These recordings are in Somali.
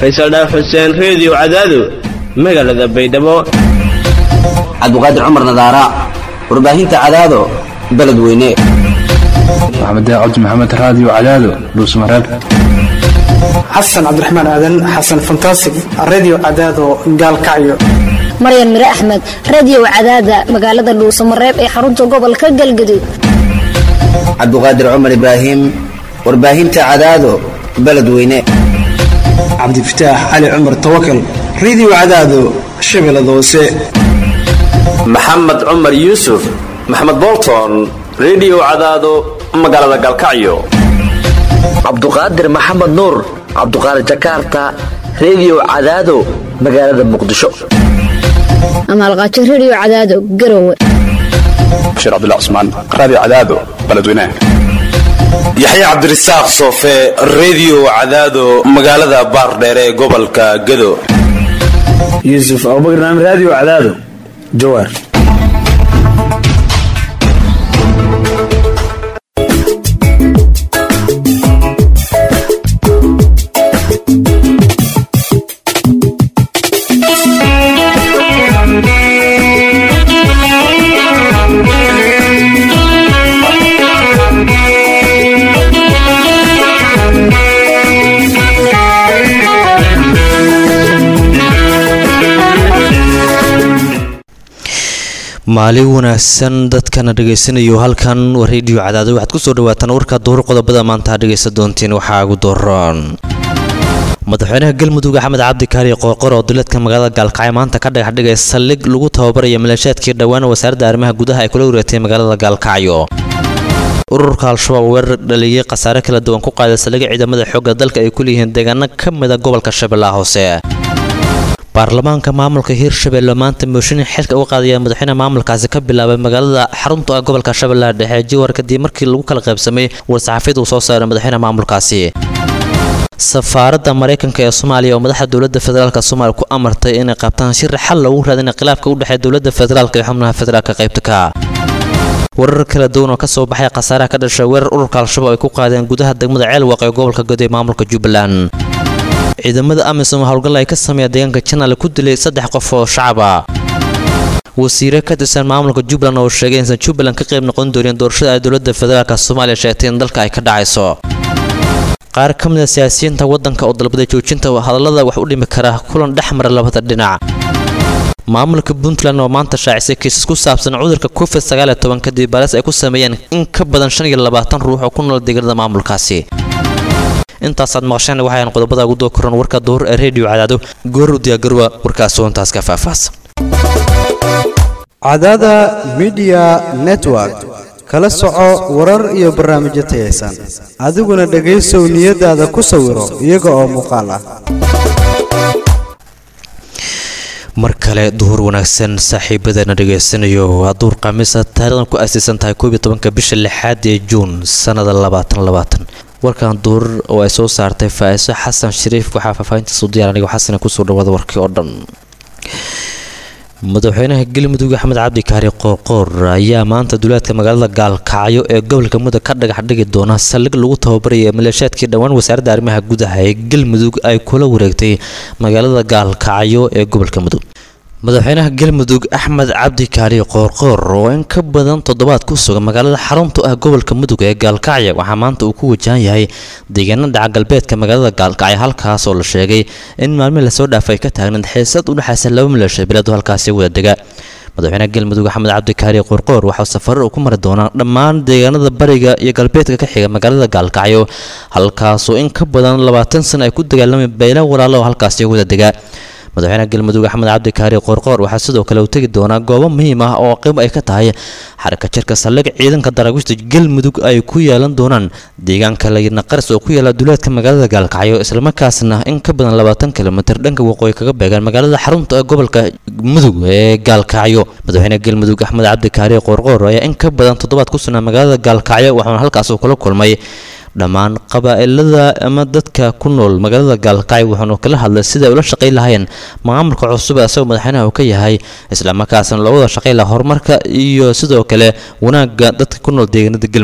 faysal dhaaf xuseen reediyo cadaado magaalada baydhabo cabdiqaadir cumar nadaara warbaahinta cadaado beledweyne maxamed cabdi maxamed raadiyo cadaado dhuusmareeb xasan cabdiraxmaan aadan xasan fantasig radio cadaado gaalkacyo maryan mire axmed radio cadaada magaalada dhuusamareeb ee xarunta gobolka galgaduud cabdiqaadir cumar ibraahim warbaahinta cadaado beledweyne cabdifataax cali cumar tawakal radio cadaado shabeellada hoose maxamed cumar yuusuf maxamed bolton rediyo cadaado magaalada galkacyo cabduqaadir maxamed nuur cabduqaadir jakarta rediyo cadaado magaalada muqdisho amaalqaajo radio cadaado garowe bashiir cabdullah cusmaan raadiyo cadaado beledweynaha yaxya cabdirasaaq soofe rediyo cadaado magaalada baardheere ee gobolka gado yuusuf abubakar naam raadiyo cadaado jawaar maalin wanaagsan dadkana dhegaysanayo halkan waa rediyo cadaado waxaad kusoo dhawaataan warka duhur qodobada maanta dhegaysan doontiin waxaa ugu dooran madaxweynaha galmudug axmed cabdi kaari qoorqor oo duleedka magaalada gaalkacyo maanta ka dhagax dhigay saldhig lagu tababaraya maleeshaadkii dhowaan wasaaradda arrimaha gudaha ay kula wareegtay magaalada gaalkacyo ururka al-shabaab weerar dhaliyey khasaare kala duwan ku qaaday saldhigga ciidamada xoogga dalka ay ku leeyihiin deegaano ka mida gobolka shabeellaha hoose baarlamaanka maamulka hiirshabeelle maanta mooshin xilka uga qaadaya madaxweyne maamulkaasi ka bilaabay magaalada xarunta ah gobolka shabeellaha dhexe jiwar kadib markii lagu kala qaybsamay war-saxaafiyad uu soo saaray madaxweyne maamulkaasi safaaradda maraykanka ee soomaaliya oo madaxda dowladda federaalk soomaaliya ku amartay inay qabtaan shir xal loogu raadina khilaafka u dhexeeya dowladda federaalk iyo xubnaha federaalka qaybta ka warar kala duwan oo kasoo baxay khasaaraha ka dhashay weerar ururka al-shabaab ay ku qaadeen gudaha degmada ceelwaq ee gobolka god ee maamulka jubbaland ciidamada amisom howlgal ay ka sameeya deegaanka janaal ku dilay saddex qof oo shacaba wasiire ka tirsan maamulka jubbaland oo sheegay insan jubbaland ka qayb noqon doonin doorashada ay dowladda federaalk soomaaliya sheegtay in dalka ay ka dhacayso qaar ka mid a siyaasiyiinta waddanka oo dalbaday joojinta hadallada wax u dhimi kara kulan dhex mara labada dhinac maamulka puntland oo maanta shaacisay kiisas ku saabsan cudurka covid sagaaliyo toban kadib baaris ay ku sameeyeen in ka badan shan iyo labaatan ruux oo ku nool deegaanada maamulkaasi intaasaad maqasheen waxayan qodobada ugu doo koran warka duhur ee rediyo cadaado goor u diyaagarowa warkaas soontaas ka faahfaahsan cadaada midiya network kala soco warar iyo barnaamijyo tayaysan adiguna dhegaysow niyadaada ku sawiro iyaga oo muuqaal ah mar kale duhur wanaagsan saaxiibadeena dhegaysanayo waa duhur khamiisa taarikhdan ku aasaysan tahay koob iyo tobanka bisha lixaad ee juun sannada labaatan labaatan warkan duhur oo ay soo saartay faa-iso xasan shariif waxaa faahfaahintaas u diyaar anigo xasana kusoo dhawaada warkii oo dhan madaxweynaha galmudug axmed cabdi kaari qoorqoor ayaa maanta duleedka magaalada gaalkacyo ee gobolka mudug ka dhagax dhigi doona saldhig lagu tababaraya maleeshaadkii dhowaan wasaaradda arrimaha gudaha ee galmudug ay kula wareegtay magaalada gaalkacyo ee gobolka mudug madaxweynaha galmudug axmed cabdi kaari qoorqoor oo in ka badan toddobaad ku sugan magaalada xarunta ah gobolka mudug ee gaalkacyo waxaa maanta uu ku wajahan yahay deegaana dhaca galbeedka magaalada gaalkacyo halkaas oo la sheegay in maalmihi lasoo dhaafay ka taagnayd xiisad u dhexaysa laba maleesha bilood halkaasi wada dega madaxweynaha galmudug axmed cabdi kaari qoorqoor waxaa safarar uu ku mari doonaa dhammaan deegaanada bariga iyo galbeedka ka xiga magaalada gaalkacyo halkaasoo in ka badan labaatan sana ay ku dagaalamay bayla walaalo oo halkaasi wada dega madaxweynaha galmudug axmed cabdi kaari qoorqoor waxaa sidoo kale uu tegi doonaa goobo muhiim ah oo qayb ay ka tahay xaraka jirka saldhig ciidanka daraawiishta galmudug ay ku yeelan doonaan deegaanka layidna qaris oo ku yaala duleedka magaalada gaalkacyo islamarkaasna in ka badan labaatan kilomitir dhanka waqooyi kaga beegaan magaalada xarunta ee gobolka mudug ee gaalkacyo madaxweynaha galmudug axmed cabdi kaari qoorqoor ayaa in ka badan toddobaad ku sugnaa magaalada gaalkacyo waxaana halkaas uu kula kulmay dhammaan qabaa'ilada ama dadka ku nool magaalada gaalkacyo wuxuuna kala hadlay sida ay ula shaqayn lahaayeen maamulka cusub ee asagoo madaxweynaha uu ka yahay islamarkaasna loo wada shaqayn laha horumarka iyo sidoo kale wanaagga dadka ku nool deegaanada galmudug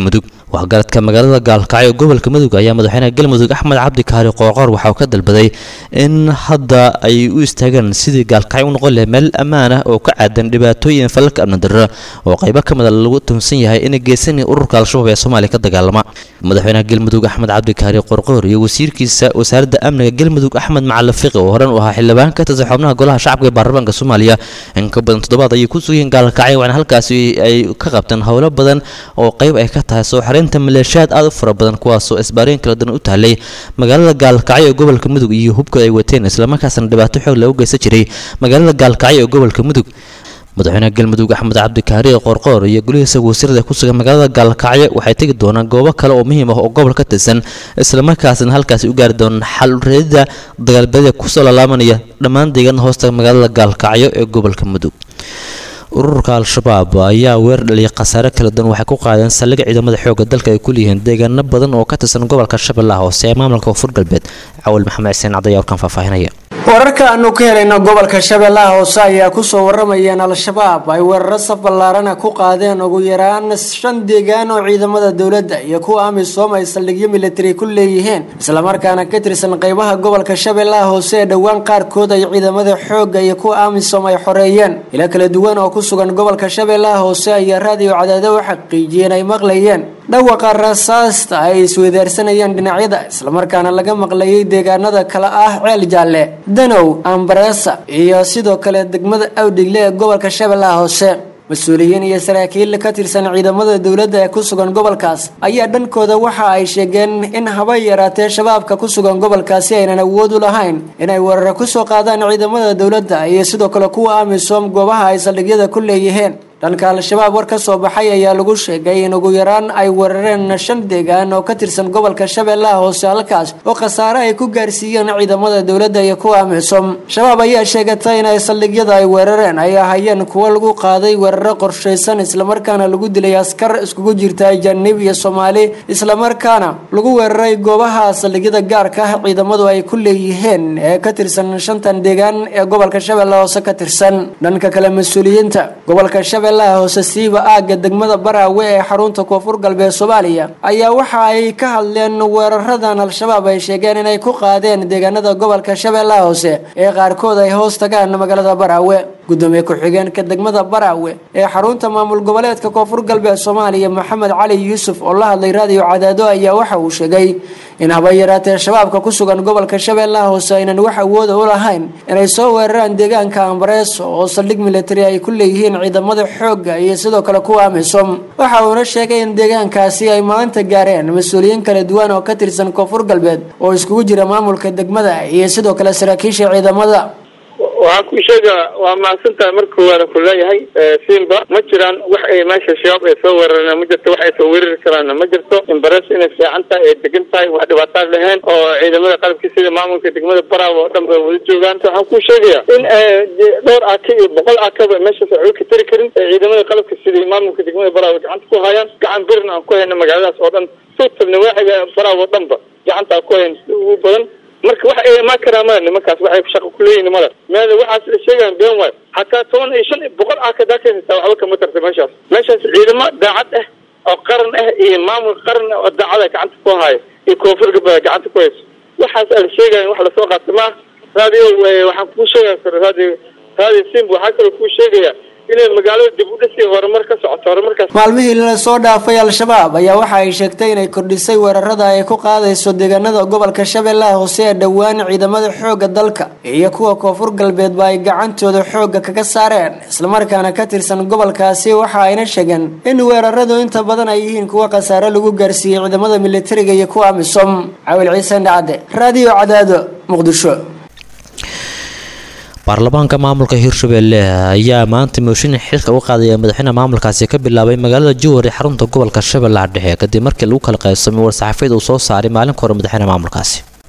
waxgaradka magaalada gaalkacyo gobolka mudug ayaa madaxweynaha galmudug axmed cabdi kaari qoorqoor waxa uu ka dalbaday in hadda ay u istaagaan sidii gaalkacyo u noqon lahay meel ammaan ah oo ka caadan dhibaatooyin falalka amnidarro oo qaybo ka mida lagu tuhunsan yahay inay geysanaya ururka al-shabaab ee soomaaliya ka dagaalama madaxweynaha galmudug axmed cabdi kaari qoorqoor iyo wasiirkiisa wasaaradda amniga galmudug axmed macalin fiqi oo horan u ahaa xildhibaan ka tirsan xubnaha golaha shacabka ee baarlamaanka soomaaliya in ka badan toddobaad ayay ku sugayeen gaalkacyo waxaana halkaasi ay ka qabteen howlo badan oo qayb ay ka tahay soo xareynta maleeshiyaad aad u fara badan kuwaasoo isbaarooyin kala duwan u tahlay magaalada gaalkacyo ee gobolka mudug iyo hubka ay wateen islamarkaasna dhibaato xoog lagu geysan jiray magaalada gaalkacyo ee gobolka mudug madaxweynaha galmudug axmed cabdikaari qoorqoor iyo golihiisa wasiirada ku sugan magaalada gaalkacyo waxay tegi doonaan goobo kale oo muhiim ah oo gobol ka tirsan islamarkaasna halkaasi u gaari doonaan xal reedida dagaalbeeda kusoo laalaabanaya dhammaan deegaanada hoosta magaalada gaalkacyo ee gobolka mudug ururka al-shabaab ayaa weer dhaliyay khasaare kala duwan waxay ku qaadeen saldhig ciidamada xoogga dalka ay ku leeyihiin deegaano badan oo ka tirsan gobolka shabeellaha hoose ee maamulka koonfur galbeed cawal maxamed xuseen cadayaa warkan faahfaahinaya wararka aanu ka helayno gobolka shabeellaha hoose ayaa kusoo waramayeen al-shabaab ay weeraro saf ballaarana ku qaadeen ugu yaraan shan deegaan oo ciidamada dowladda iyo kuwa amisom ay saldhigyo militari ku leeyihiin islamarkaana ka tirsan qeybaha gobolka shabeellaha hoose ee dhowaan qaarkood ay ciidamada xoogga iyo kuwa amisom ay xoreeyeen ilo kala duwan oo ku sugan gobolka shabeellaha hoose ayaa raadiyo cadaado u xaqiijiyeen ay maqlayeen dhawaqa rasaasta ay isweydaarsanayeen dhinacyada islamarkaana laga maqlayay deegaanada kale ah ceel jaalle danow ambareesa iyo sidoo kale degmada awdhigle ee gobolka shabeellaha hoose mas-uuliyiin iyo saraakiil ka tirsan ciidamada dowladda ee ku sugan gobolkaas ayaa dhankooda waxa ay sheegeen in haba yaraatee shabaabka ku sugan gobolkaasi aynan awood u lahayn inay weeraro kusoo qaadaan ciidamada dowladda iyo sidoo kale kuwa amisom goobaha ay saldhigyada ku leeyihiin dhanka al-shabaab war ka soo baxay ayaa lagu sheegay in ugu yaraan ay weerareen shan deegaan oo ka tirsan gobolka shabeellaha hoose halkaas oo khasaare ay ku gaarsiiyeen ciidamada dowladda iyo kuwa amisom shabaab ayaa sheegatay inay saldhigyada ay weerareen ay ahayeen kuwo lagu qaaday weeraro qorshaysan islamarkaana lagu dilay askar iskugu jirta ajaanib iyo soomaali islamarkaana lagu weeraray goobaha saldhigyada gaarka ah ciidamadu ay ku leeyihiin ee ka tirsan shantan deegaan ee gobolka shabeellaha hoose ka tirsan dhanka kale mas-uuliyiinta gobolka shabeellaha hoose siiba aagga degmada baraawe ee xarunta koonfur galbeed soomaaliya ayaa waxa ay ka hadleen weeraradan al-shabaab ay sheegeen inay ku qaadeen deegaanada gobolka shabeellaha hoose ee qaarkood ay hoos tagaan magaalada baraawe gudoomiye ku-xigeenka degmada baraawe ee xarunta maamul goboleedka koonfur galbeed soomaaliya maxamed cali yuusuf oo la hadlay raadiyo cadaado ayaa waxa uu sheegay in haba yaraatee shabaabka ku sugan gobolka shabeellaha hoose aynan wax awooda u lahayn inay soo weeraraan deegaanka ambareeso oo saldhig militari ay ku leeyihiin ciidamada xoogga iyo sidoo kale kuwa amisom waxa uuna sheegay in deegaankaasi ay maanta gaareen mas-uuliyiin kala duwan oo ka tirsan koonfur galbeed oo iskugu jira maamulka degmada iyo sidoo kale saraakiisha ciidamada waxaan ku sheegaa waa mahadsantahay marka koowaada ku leeyahay siinba ma jiraan wax ay meesha shabaab ay soo weerareen ma jirto wax ay soo weerari karaanna ma jirto imbares inay fiican tahay ay degan tahay wax dhibaataan lahayn oo ciidamada qalabka sida maamulka degmada baraawo oo dhan ba wada joogaan waxaan ku sheegayaa in dhowr aka iyo boqol akaba meeshaas waxba ka tari karin ee ciidamada qalabka sida maamulka degmada baraawo gacanta ku hayaan gacan birna aan ku hayna magaaladaas oo dhan suutabna waaxiga baraawo oo dhanba gacanta aan ku hayn ugu badan marka wax ay imaan karaan male nimankaas waxay shaqa kuleeyihin male meel waxaas la sheegaan been waay hataa toban iyo shan boqol ah kadaa ka haystaa waxba kama tarta meeshaas meeshaas ciidamo daacad ah oo qaran ah iyo maamul qaran ah oo daacada gacanta ku haayo iyo koonfur galbeed gacanta ku hayso waxaas la sheegaya wax lasoo qaata maaha radio waxaan kuu sheegaya radio radio simb waxaa kaloo kuu sheegaya inay magaalada dib u dhisi horumar ka socoto horumarkaas maalmihii la soo dhaafay al-shabaab ayaa waxa ay sheegtay inay kordhisay weerarada ay ku qaadayso deegaanada gobolka shabeellaha hoose ee dhowaan ciidamada xoogga dalka iyo kuwa koonfur galbeedba ay gacantooda xoogga kaga saareen islamarkaana ka tirsan gobolkaasi waxa ayna sheegeen in weeraradu inta badan ay yihiin kuwa khasaare lagu gaarsiiyey ciidamada militariga iyo kuwa amisom cawil ciise dhacde raadiyo cadaado muqdisho baarlamaanka maamulka hirshabelle ayaa maanta mooshin xilka u qaadaya madaxweynaha maamulkaasi ka bilaabay magaalada jowhar ee xarunta gobolka shabeellaha dhexe kadib markii lagu kala qaybsamay war-saxaafiyad uu soo saaray maalinka hore madaxweynaha maamulkaasi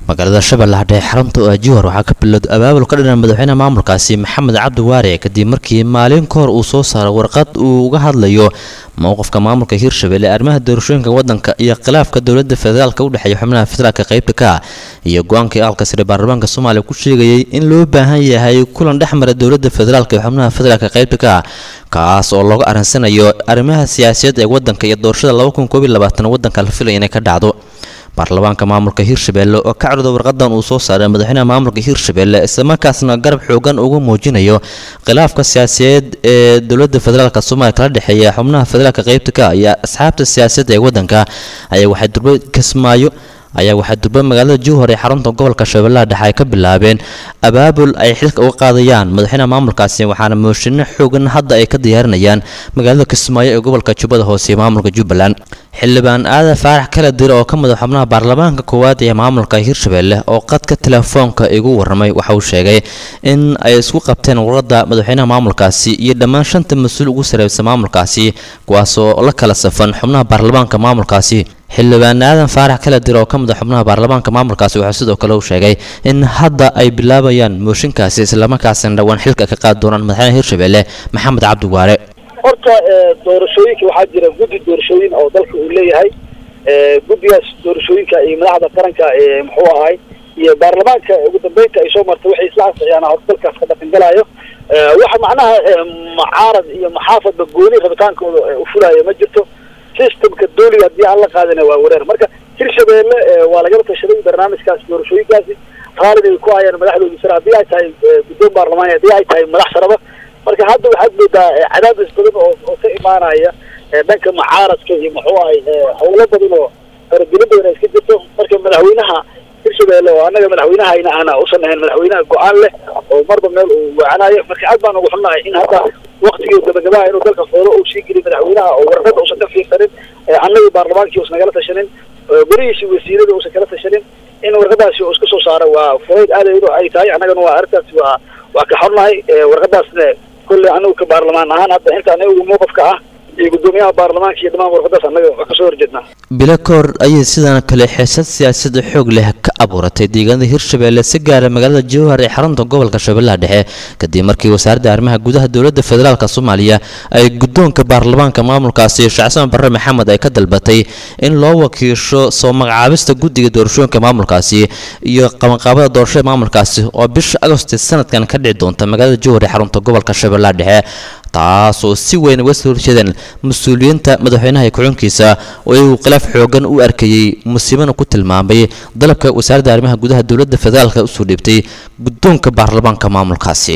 magaalada shabeellaha dhexe xarunta oo ajiwar waxaa ka bilowday abaabul ka dhinan madaxweynaha maamulkaasi maxamed cabdi waare kadib markii maalin ka hor uu soo saaray warqad uu uga hadlayo mowqifka maamulka hirshabelle ee arrimaha doorashooyinka wadanka iyo khilaafka dowladda federaalka u dhexeeya xubnaha federaalka qaybta ka ah iyo go-aankii aalka sare baarlamaanka soomaaliya ku sheegayay in loo baahan yahay kulan dhex mara dowladda federaalka iyo xubnaha federaalka qaybta ka ah kaas oo looga arinsanayo arrimaha siyaasadeed ee wadanka iyo doorashada wadanka la filaya inay ka dhacdo baarlamaanka maamulka hirshabelle oo ka codooda warqadan uu soo saaray madaxweynaha maamulka hirshabelle islamarkaasna garab xoogan uga muujinayo khilaafka siyaasadeed ee dowlada federaalk soomaaliya kala dhexeeya xubnaha federaalk qaybta ka iyo asxaabta siyaasadda ee wadanka ayaa waxay durba kismaayo ayaa waxaa durba magaalada jowhar ee xarunta gobolka shabeellaha dhexe ay ka bilaabeen abaabul ay xilka uga qaadayaan madaxweynaha maamulkaasi waxaana mooshinno xoogan hadda ay ka diyaarinayaan magaalada kismaayo ee gobolka jubbada hoose ee maamulka jubbaland xildhibaan aadan faarax kala dir oo ka madax xubnaha baarlamaanka koowaad ee maamulka hirshabelle oo qadka telefoonka igu waramay waxa uu sheegay in ay isku qabteen warada madaxweynaha maamulkaasi iyo dhammaan shanta mas-uul ugu sareysa maamulkaasi kuwaasoo la kala safan xubnaha baarlamaanka maamulkaasi xildhibaan aadan faarax kala dir oo ka madax xubnaha baarlamaanka maamulkaasi waxaa sidoo kale uu sheegay in hadda ay bilaabayaan mooshinkaasi islamarkaasina dhowaan xilka ka qaadi doonaan madaxweynaha hirshabelle maxamed cabdi waare horta doorashooyinka waxaa jira guddi doorashooyin oo dalka uu leeyahay guddigaas doorashooyinka iyo madaxda qaranka muxuu ahay iyo baarlamaanka ugu dambeynta ay soo martay waxay isla ansixiyaan hor dalkaas ka dhaqangalayo waxa macnaha mucaarad iyo maxaafadba gooni rabitaankooda u fulaayo ma jirto systemka dooliga haddii aan la qaadina waa wareer marka hirshabelle waa lagala tashaday barnaamijkaas doorashooyinkaasi raalid ay ku hayaan madaxdoodii sare haddii ay tahay guddoon baarlamaani haddii ay tahay madax saraba marka hadda waxaad moodaa cadaadis badan oo oo ka imaanaya dhanka mucaaradka iyo muxuu ahay howlo badan oo faragelin badan ay iska jirto marka madaxweynaha hirshabelle oo annaga madaxweynahayna aana usan ahayn madaxweynaha go-aan leh oo marba meel uu wacanayo marka aad baan ugu xunnahay in hadda waktigii gabagabaha inuu dalka foolo uu sii geliy madaxweynaha oo warqada uusan ka fiirsanin annagii baarlamaankii uusan nagala tashanin gurihiisi wasiirada uusan kala tashanin in warqadaasi uu iska soo saaro waa fureyd aad ay tahay annagana waa arrintaasi waa waa ka xornahay warqadaasna kolley anigu ka baarlamaan ahaan hadda inta anigu mowqifka ah iyo guddoomiyaha baarlamaanka iyo dhammaan warqadaas annaga waa kasoo horjeednaa bilo ka hor ayay sidaan kale xiisad siyaasada xoog leh ka abuuratay deegaanada hirshabelle si gaara magaalada jowhar ee xarunta gobolka shabeellaha dhexe kadib markii wasaaradda arrimaha gudaha dowladda federaalk soomaaliya ay guddoonka baarlamaanka maamulkaasi shacsan barre maxamed ay ka dalbatay in loo wakiisho soo magacaabista guddiga doorashooyinka maamulkaasi iyo qabanqaabada doorashada maamulkaasi oo bisha agosti sanadkan ka dhici doonta magaalada jowhar ee xarunta gobolka shabeellaha dhexe taasoo si weyn uga soo horjeedeen mas-uuliyiinta madaxweynaha iyo ku-xunkiisa oo iyagu khilaaf xoogan u arkayey musiibana ku tilmaamay dalabka wasaaradda arrimaha gudaha dowladda federaalka usoo dhiibtay guddoonka baarlamaanka maamulkaasi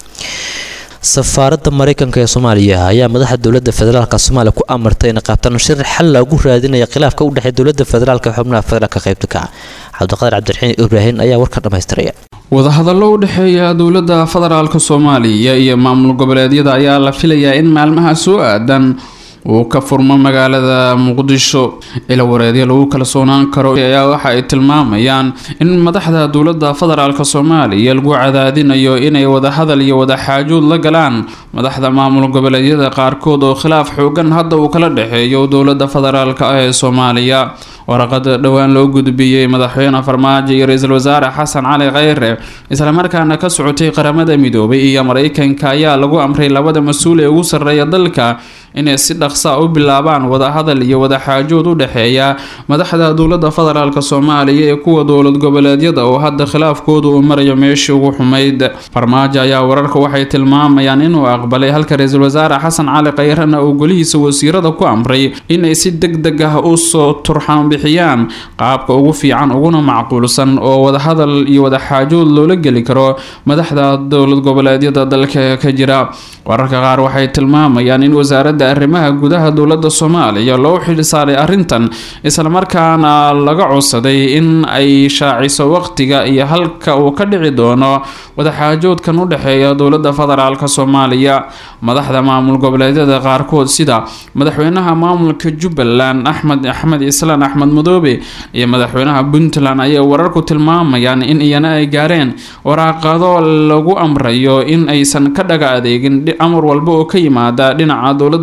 safaaradda mareykanka ee soomaaliya ayaa madaxa dowladda federaalk soomaaliya ku amartay inay qaabtaan shir xal lagu raadinaya khilaafka u dhexeeya dowladda federaalk ee xubnaha federaalka qaybta ka cabdiqaadir cabdiraxiin ibraahin ayaa warka dhammaystiraya wadahadallo u dhexeeya dowladda federaalka soomaaliya iyo maamul goboleedyada ayaa la filayaa in maalmaha soo aadan uu ka furmo magaalada muqdisho ila wareedyo lagu kalsoonaan karo ayaa waxa ay tilmaamayaan in madaxda dowladda federaalk soomaaliya lagu cadaadinayo inay wadahadal iyo wadaxaajuud la galaan madaxda maamul goboleedyada qaarkood oo khilaaf xoogan hadda uu kala dhexeeyo dowladda federaalk ah ee soomaaliya waraqada dhowaan loo gudbiyey madaxweyne farmaajo iyo ra-iisul wasaare xasan cali kheyre islamarkaana ka socotay qaramada midoobay iyo mareykanka ayaa lagu amray labada mas-uul ee ugu sarreeya dalka inay si dhaqsa u bilaabaan wadahadal iyo wadaxaajood u dhexeeya madaxda dowladda federaalk soomaaliya ee kuwa dowlad goboleedyada oo hadda khilaafkooda uu marayo meeshii ugu xumayd farmaajo ayaa wararka waxay tilmaamayaan inuu aqbalay halka ra-iisul wasaare xasan cali kheyrena uu golihiisa wasiirada ku amray inay si deg deg ah usoo turxaan bixiyaan qaabka ugu fiican uguna macquulsan oo wadahadal iyo wadaxaajood loola geli karo madaxda dowlad goboleedyada dalka ka jira wararka qaar waxay tilmaamayaan in wasaaradda arrimaha gudaha dowladda soomaaliya loo xilsaaray arrintan islamarkaana laga codsaday in ay shaaciso waqtiga iyo halka uu ka dhici doono wadaxaajoodkan u dhexeeya dowladda federaalk soomaaliya madaxda maamul goboleedyada qaarkood sida madaxweynaha maamulka jubbaland axmed axmed islaan axmed madoobe iyo madaxweynaha puntland ayay wararku tilmaamayaan in iyana ay gaareen waraaqado lagu amrayo in aysan ka dhaga adeegin amar walba oo ka yimaada dhinaca dowladda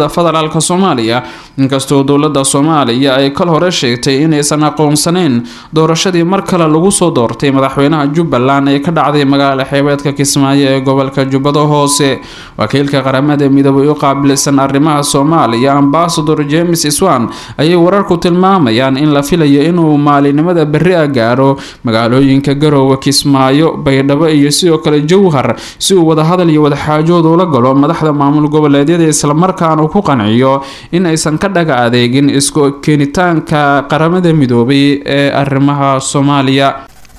dowlada federaalk soomaaliya inkastoo dowlada soomaaliya ay kal hore sheegtay inaysan aqoonsaneyn doorashadii mar kale lagu soo doortay madaxweynaha jubbaland ee ka dhacday magaala xeebeedka kismaayo ee gobolka jubbada hoose wakiilka qaramada midoobay u qaabilsan arrimaha soomaaliya ambasador james iswan ayay wararku tilmaamayaan in la filayo inuu maalinimada berri a gaaro magaalooyinka garoowe kismaayo baydhabo iyo sidoo kale jowhar si uu wadahadal iyo wadaxaajood ula galo madaxda maamul goboleedyada islamarkaana uu ku qanciyo in aysan ka dhaga adeegin isku keenitaanka qaramada midoobay ee arrimaha soomaaliya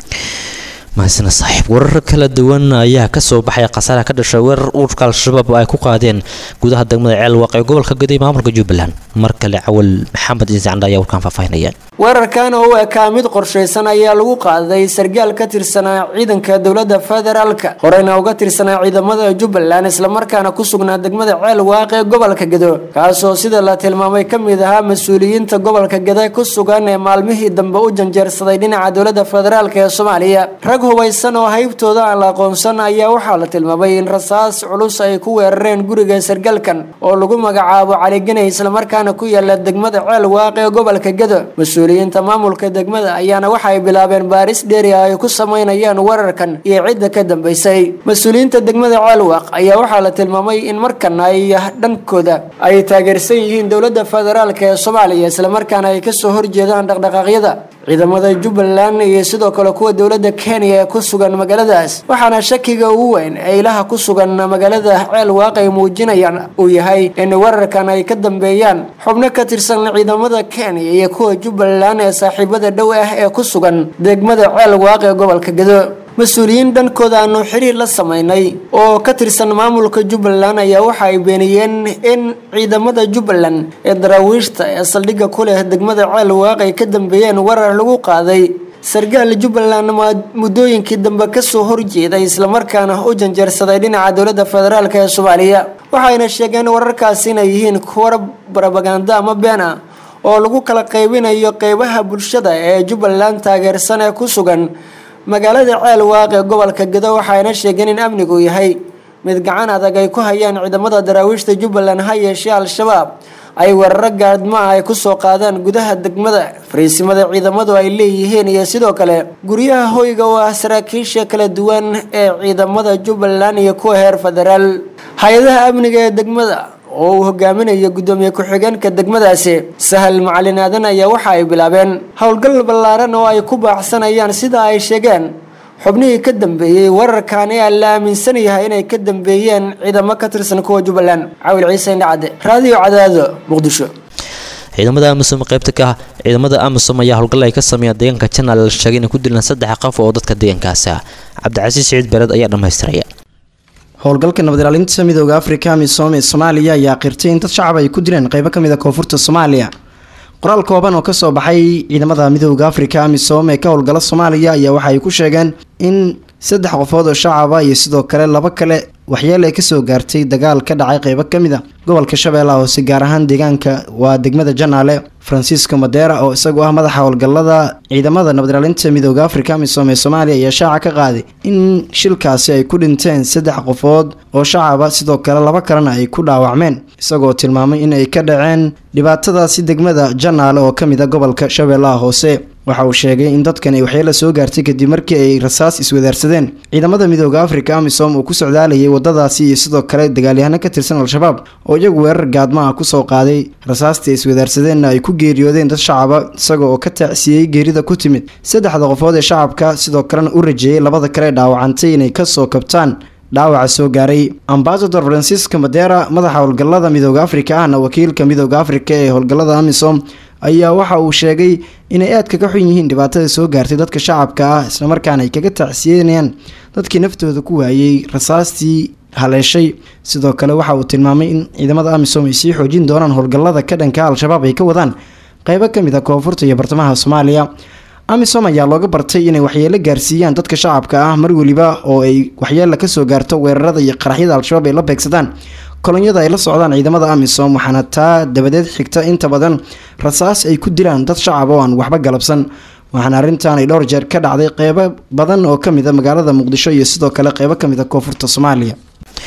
mahasana saaxiib warar kala duwan ayaa kasoo baxay khasaaraha ka dhashay weerar ururka al-shabaab ay ku qaadeen gudaha degmada ceelwaaq ee gobolka gaday maamulka jubbaland mar kale cawal maxamed insacandha ayaa warkaan faahfaahinaya weerarkan oo u ekaa mid qorshaysan ayaa lagu qaaday sargaal ka tirsanaa ciidanka dowlada federaalka horeyna uga tirsanaa ciidamada jubbaland islamarkaana ku sugnaa degmada ceel waaq ee gobolka gado kaasoo sida la tilmaamay ka mid ahaa mas-uuliyiinta gobolka gada ku sugan ee maalmihii dambe u janjeersaday dhinaca dowlada federaalk ee soomaaliya rag hubaysan oo haybtooda aan la aqoonsan ayaa waxaa la tilmaamay in rasaas culus ay ku weerareen guriga sargaalkan oo lagu magacaabo caliganay islamarkaana ku yaala degmada ceel waaq ee gobolka gado mas-uuliyiinta maamulka degmada ayaana waxay bilaabeen baaris dheeri ah ay ku samaynayaan weerarkan iyo cidda ka dambeysay mas-uuliyiinta degmada ceelwaaq ayaa waxaa la tilmaamay in markan ay dhankooda ay taageersan yihiin dowlada federaalk ee soomaaliya islamarkaana ay kasoo horjeedaan dhaqdhaqaaqyada ciidamada jubbaland iyo sidoo kale kuwa dowlada kenya ee ku sugan magaaladaas waxaana shakiga ugu weyn ee ilaha ku sugan magaalada ceel waaq ay muujinayaan uu yahay in weerarkan ay ka dambeeyaan xubno ka tirsan ciidamada kenya iyo kuwa jubbaland ee saaxiibada dhow ah ee ku sugan degmada ceel waaq ee gobolka gado mas-uuliyiin dhankooda aanu xiriir la sameynay oo ka tirsan maamulka jubbaland ayaa waxa ay beeniyeen in ciidamada jubbaland ee daraawiishta ee saldhigga ku leh degmada ceel waaq ay ka dambeeyeen weerar lagu qaaday sargaal jubbaland muddooyinkii dambe kasoo horjeeday islamarkaana u janjeersaday dhinaca dowlada federaalk ee soomaaliya waxayna sheegeen wararkaasi inay yihiin kuwa barabaganda ama been ah oo lagu kala qaybinayo qeybaha bulshada ee jubbaland taageersan ee ku sugan magaalada ceel waaq ee gobolka gado waxayna sheegeen in amnigu yahay mid gacan adag ay ku hayaan ciidamada daraawiishta jubbaland ha yeeshee al-shabaab ay weeraro gaadma ah ay kusoo qaadaan gudaha degmada fariisimada ciidamadu ay leeyihiin iyo sidoo kale guryaha hoyga oo ah saraakiisha kala duwan ee ciidamada jubbaland iyo kuwa heer federaal hay-adaha amniga ee degmada oo uu hogaaminayo guddoomiye ku-xigeenka degmadaasi sahal macalin aadan ayaa waxa ay bilaabeen howlgal ballaaran oo ay ku baaxsanayaan sida ay sheegeen xubnihii ka dambeeyey weerarkan ee la aaminsan yahay inay ka dambeeyeen ciidamo ka tirsan kuwa jubbaland cawil ciise indhacade raadiyo cadaado muqdisho ciidamada amisom qaybta ka ah ciidamada amisom ayaa howlgal ay ka sameeyaan deegaanka janaal la sheegay inay ku dilaan saddex qof oo dadka deegaankaasi ah cabdicasiis siciid bered ayaa dhammaystiraya howlgalka nabad ilaalinta midooda afrika amisom ee soomaaliya ayaa qirtay in dad shacab ay ku dileen qeybo kamid a koonfurta soomaaliya qoraal kooban oo kasoo baxay ciidamada midooda afrika amisom ee ka howlgala soomaaliya ayaa waxa ay ku sheegeen in saddex qofood oo shacaba iyo sidoo kale laba kale waxyeel ay kasoo gaartay dagaal ka dhacay qeybo kamid a gobolka shabeellaha hoose gaar ahaan deegaanka waa degmada janaale francisco madera oo isagu ah madaxa howlgalada ciidamada nabad ilaalinta midooda afrika amisom ee soomaaliya ayaa shaaca ka qaaday in shilkaasi ay ku dhinteen saddex qofood oo shacaba sidoo kale laba kalena ay ku dhaawacmeen isagoo tilmaamay in ay ka dhaceen dhibaatadaasi degmada janaale oo kamid a gobolka shabeellaha hoose waxa uu sheegay in dadkan ay waxyeela soo gaartay kadib markii ay rasaas iswadaarsadeen ciidamada midooda afrika amisom uu ku socdaalayay wadadaasi iyo sidoo kale dagaalyahano ka tirsan al-shabaab oo iyagu weerar gaadma ah kusoo qaaday rasaastii iswadaarsadeenna ay ku geeriyoodeen dad shacaba isaga oo ka tacsiyey geerida ku timid saddexda qofood ee shacabka sidoo kalena u rajeeyay labada kale dhaawacantay inay kasoo kabtaan dhaawaca soo gaaray ambasador francisco madera madaxa howlgalada midooda afrika ahna wakiilka midooda afrika ee howlgalada amisom ayaa waxa uu sheegay inay aad kaga xun yihiin dhibaatada soo gaartay dadka shacabka ah islamarkaana ay kaga tacsiyanayaan dadkii naftooda ku waayey rasaastii haleeshay sidoo kale waxa uu tilmaamay in ciidamada amisom ay sii xoojin doonaan howlgalada ka dhanka al-shabaab ay ka wadaan qeybo kamid a koonfurta iyo bartamaha soomaaliya amisom ayaa looga bartay inay waxyeelo gaarsiiyaan dadka shacabka ah mar weliba oo ay waxyeela kasoo gaarto weerarada iyo qaraxyada al-shabaab ay la beegsadaan kolonyada ay la socdaan ciidamada amisom waxaana taa dabadeed xigta inta badan rasaas ay ku dilaan dad shacab oo aan waxba galabsan waxaana arrintan ay dhowr jeer ka dhacday qeybo badan oo kamid a magaalada muqdisho iyo sidoo kale qeybo kamid a koonfurta soomaaliya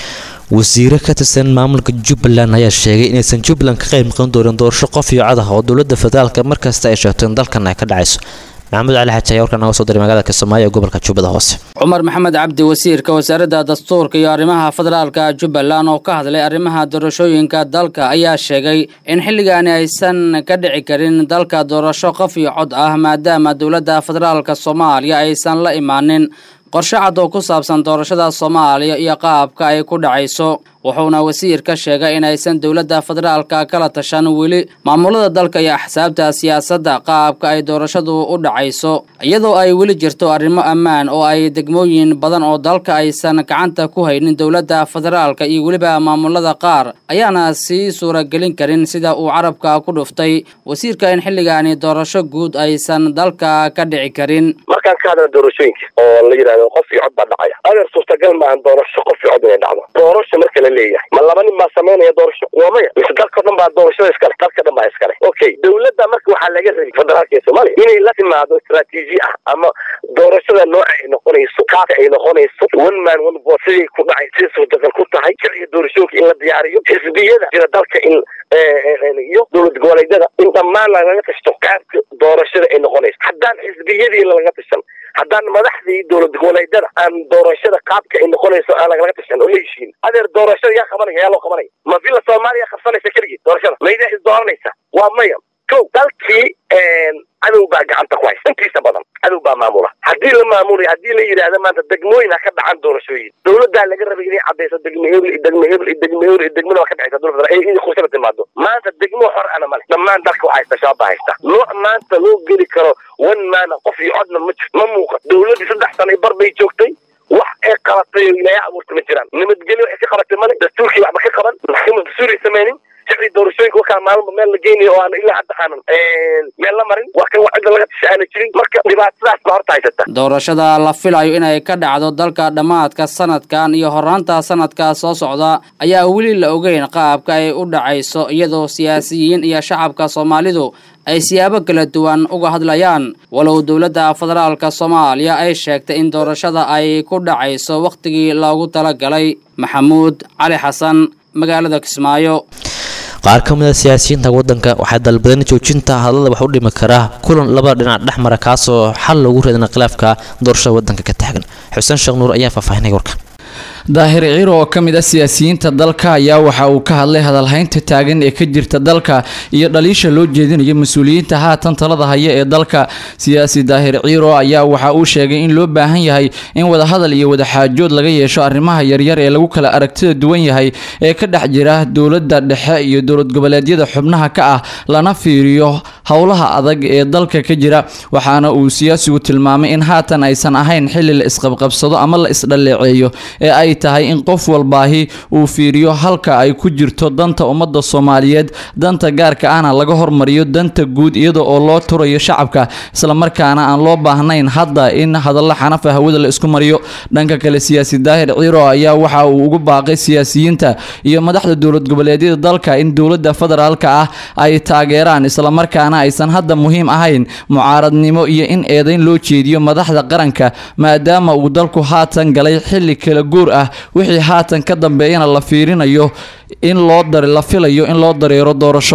wasiire ka tirsan maamulka jubbaland ayaa sheegay inaysan jubbaland ka qayb noqon doonin doorasho qof iyo cod ah oo dowladda federaalka markasta ay sheegto in dalkan ay ka dhacayso maxamuud cali xaaji ayaa warkan naga soo diray magaalada kismaayo ee gobolka jubbada hoose cumar maxamed cabdi wasiirka wasaaradda dastuurka iyo arrimaha federaalka jubbaland oo ka hadlay arrimaha doorashooyinka dalka ayaa sheegay in xilligaani aysan ka dhici karin dalka doorasho qof iyo cod ah maadaama dowladda federaalka soomaaliya aysan la imaanin qorshe cad oo ku saabsan doorashada soomaaliya iyo qaabka ay ku dhacayso wuxuuna wasiirka sheegay in aysan dowladda federaalka kala tashan weli maamulada dalka iyo axsaabta siyaasadda qaabka ay doorashadu u dhacayso iyadoo ay weli jirto arrimo ammaan oo ay degmooyin badan oo dalka aysan gacanta ku haynin dowladda federaalka iyo weliba maamulada qaar ayaana sii suuragelin karin sida uu carabka ku dhuftay wasiirka in xilligaani doorasho guud aysan dalka ka dhici karin markaan ka hadla doorashooyinka oo la yidhahdo qof iyo cod baa dhacaya adeer suurtagal maahan doorasho qof iyo cod inay dhacdo doorasho marka la leeyahay ma laba nin baa samaynaya doorasho waa maya mise dalkao dhan baa doorashada iskale dalka dhan baa iskale okay dowladda marka waxaa laga rabay federaalka ee soomaaliya inay la timaado istaraatiiji ah ama doorashada nooca ay noqonayso kaaka ay noqonayso one man one vote siday ku dhacay siday suurtagal ku tahay sharciga doorashooyinka in la diyaariyo xisbiyada jira dalka in iyo dowlad goboleedyada in dhammaan lagaga tashto qaabka doorashada ay noqonayso haddaan xisbiyadii lalaga tashan haddaan madaxdii dowlad goboleedyada aan doorashada qaabka ay noqonayso aan lagalaga tashan oo la heshiin adeer doorashada yaa qabanaya yaa loo qabanaya ma villa soomaaliya qabsanaysa keligii doorashada maydaa is dooranaysa waa maya ko dalkii cadow baa gacanta ku haysa intiisa badan cadow baa maamula haddii la maamulay haddii la yidhaahda maanta degmooyin ha ka dhacan doorashooyin dowladdaa laga rabay inay caddayso degme hebel iyo degme hebel iyo degme hebel iyo degmada waa ka dhacaysa dowlad federal in kursaba timaado maanta degmo xor ana male dhammaan dalka waxaa haysta shabaab baa haysta nooc maanta loo geli karo one maana qof iyo codna ma jiro ma muuqa dowladdii saddex sano bar bay joogtay wax ay qabatay oo ilaahay abuurta ma jiraan nabadgelyo waxay ka qabatay male dastuurkii waxba ka qaban maxkamad dastuuray samaynin sharci doorashooyinka wakaa maalma meel la geynayo oo aan ilaa hadda aanan meel la marin waa kan cidda laga tasha aana jirin marka dhibaatadaas baa horta haysata doorashada la filayo inay ka dhacdo dalka dhammaadka sanadkan iyo horaanta sanadka soo socda ayaa weli la ogeyn qaabka ay u dhacayso iyadoo siyaasiyiin iyo shacabka soomaalidu ay siyaabo kala duwan uga hadlayaan walow dowladda federaalka soomaaliya ay sheegtay in doorashada ay ku dhacayso wakhtigii loogu talagalay maxamuud cali xasan magaalada kismaayo qaar ka mid a siyaasiyiinta waddanka waxay dalbadeen joojinta hadallada wax u dhimi kara kulan labada dhinac dhex mara kaasoo xal loogu reedana khilaafka doorashada waddanka ka taagan xuseen sheekh nuur ayaa faahfaahinay warka daahir ciiro oo ka mid ah siyaasiyiinta dalka ayaa waxa uu ka hadlay hadalhaynta taagan ee ka jirta dalka iyo dhaliisha loo jeedinayo mas-uuliyiinta haatan talada haya ee dalka siyaasi daahir ciiro ayaa waxa uu sheegay in loo baahan yahay in wadahadal iyo wadaxaajood laga yeesho arrimaha yaryar ee lagu kala aragtida duwan yahay ee ka dhex jira dowladda dhexe iyo dowlad goboleedyada xubnaha ka ah lana fiiriyo howlaha adag ee dalka ka jira waxaana uu siyaasigu tilmaamay in haatan aysan ahayn xilli la isqabqabsado ama la isdhalleeceeyo ee ay tahay in qof walbaahi uu fiiriyo halka ay ku jirto danta ummadda soomaaliyeed danta gaarka ahna laga hormariyo danta guud iyada oo loo turayo shacabka islamarkaana aan loo baahnayn hadda in hadallo xanafa hawada la isku mariyo dhanka kale siyaasi daahir ciiro ayaa waxa uu ugu baaqay siyaasiyiinta iyo madaxda dowlad goboleedyada dalka in dowladda federaalka ah ay taageeraan islamarkaana aysan hadda muhiim ahayn mucaaradnimo iyo in eedayn loo jeediyo madaxda qaranka maadaama uu dalku haatan galay xilli kala guur ah wixii haatan ka dambeeyana la fiirinayo in loo dar la filayo in loo dareero doorasho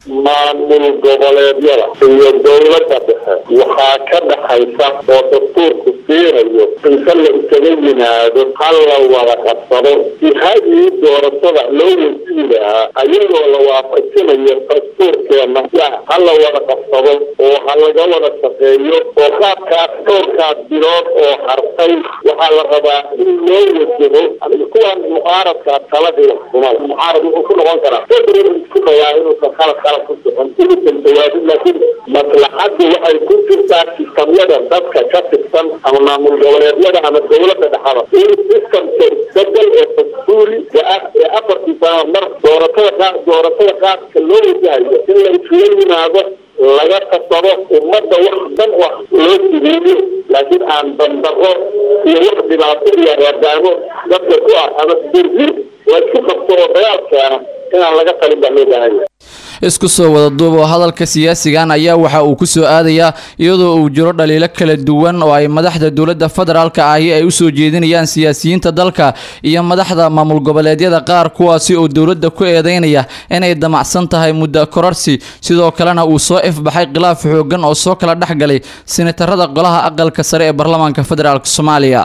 maamul goboleedyada iyo dowladda dhexe waxaa ka dhaxaysa oo dastuurku siinayo inta la iskaga yimaado hal la wada qabsado jihadii doorashada loo wasiin lahaa ayagoo la waafajinayo dastuurkeena ha la wada qabsado oo ha laga wada shaqeeyo oo qaabkaas dhowrkaas bilood oo hartay waxaa la rabaa in loo wajaho kuwaan mucaaradkaa taladii kumada mucaarad wuxuu ku noqon karaa isku dayaa inuusan khalad khalad ku socon inuusan jawaabin laakiin maslaxaddu waxay ku jirtaa sistamyada dadka ka tirsan ama maamul goboleedyada ama dowladda dhexada in sistamka isbedel ee dastuuri ee afartii sano mar dooratada qaar dooratada qaadka loo wajahayo in la isla yimaado laga kasado ummadda wax dan wax loo sideeyo laakiin aan dandaro iyo wax dhibaato iyo reerdaamo dadka ku ah ama dirdir laysku qabto oo dagaal keena inaan laga talin baa loo baahanya isku soo wada duub oo hadalka siyaasigan ayaa waxa uu kusoo aadayaa iyadoo uu jiro dhaliilo kala duwan oo ay madaxda dowladda federaalka ahi ay usoo jeedinayaan siyaasiyiinta dalka iyo madaxda maamul goboleedyada qaar kuwaasi oo dowladda ku eedeynaya inay damacsan tahay muddo kororsi sidoo kalena uu soo ifbaxay khilaaf xoogan oo soo kala dhexgalay sinatarada golaha aqalka sare ee baarlamaanka federaalk soomaaliya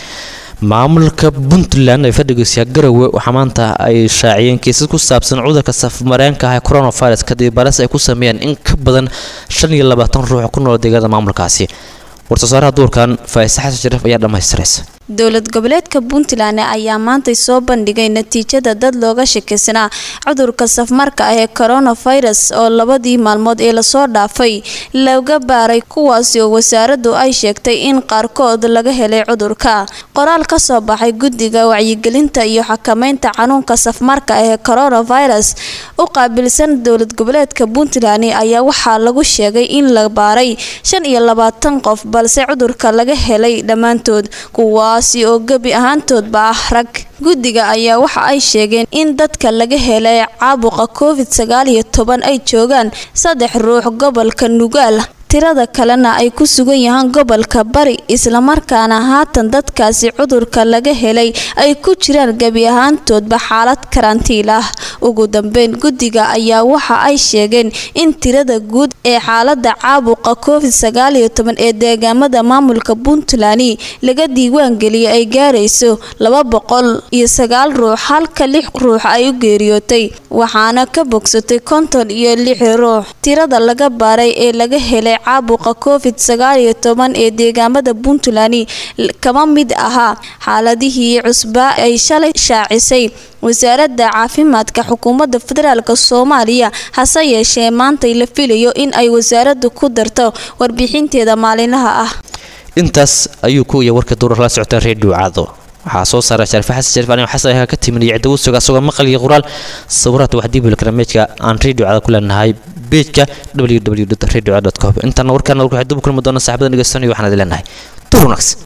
maamulka puntland ee fadhigiisa garowe waxaa maanta ay shaaciyeen kiisas ku saabsan cudurka safmareenka ah ee coronavirus kadib baris ay ku sameeyeen in ka badan shan iyo labaatan ruux ku nool deegaanada maamulkaasi war-soosaaraha duurkan faaiise xasan shariif ayaa dhammaystiraysa dowlad goboleedka puntland ayaa maantay soo bandhigay natiijada dad looga shakisanaa cudurka safmarka ah ee coronavirus oo labadii maalmood ee lasoo dhaafay laga baaray kuwaasi oo wasaaraddu ay sheegtay in qaarkood laga helay cudurka qoraal ka soo baxay guddiga wacyigelinta iyo xakameynta xanuunka safmarka ah ee coronavirus u qaabilsan dowlad goboleedka puntland ayaa waxaa lagu sheegay in la baaray shan iyo labaatan qof balse cudurka laga helay dhammaantood kuwa oo gebi ahaantoodba ah rag guddiga ayaa waxa ay sheegeen in dadka laga helay caabuqa covid sagaal iyo toban ay joogaan saddex ruux gobolka nugaal tirada kalena ay ku sugan yahaan gobolka bari islamarkaana haatan dadkaasi cudurka laga helay ay ku jiraan gebi ahaantoodba xaalad karantiil ah ugu dambeyn guddiga ayaa waxa ay sheegeen in tirada guud ee xaalada caabuqa covid sagaal iyo toban ee deegaamada maamulka puntland laga diiwaangeliyay ay gaarayso laba boqol iyo sagaal ruux halka lix ruux ay u geeriyootay waxaana ka bogsatay konton iyo lix ruux tirada laga baaray ee laga helay caabuqa covid sagaal iyo toban ee deegaamada puntland kama mid ahaa xaaladihii cusbaa ay shalay shaacisay wasaaradda caafimaadka xukuumadda federaalk soomaaliya hase yeeshee maantay la filayo in ay wasaaraddu ku darto warbixinteeda maalinlaha ah intaas ayuu ku iya warka duurar la socotaan reediyo caado waxaa soo saaray shariif xasan shariif anigo xasan ayaa ka timinaya cidda suga asagoo maqal iyo qoraal sawiraadka wax diibil barnaamijka aan reediyo caado ku leenahay beejka www radio com intaana warkaana warku xidub kulmi doona saaxibada dhegeysanaya waxaan idin leenahay tur wanaagsan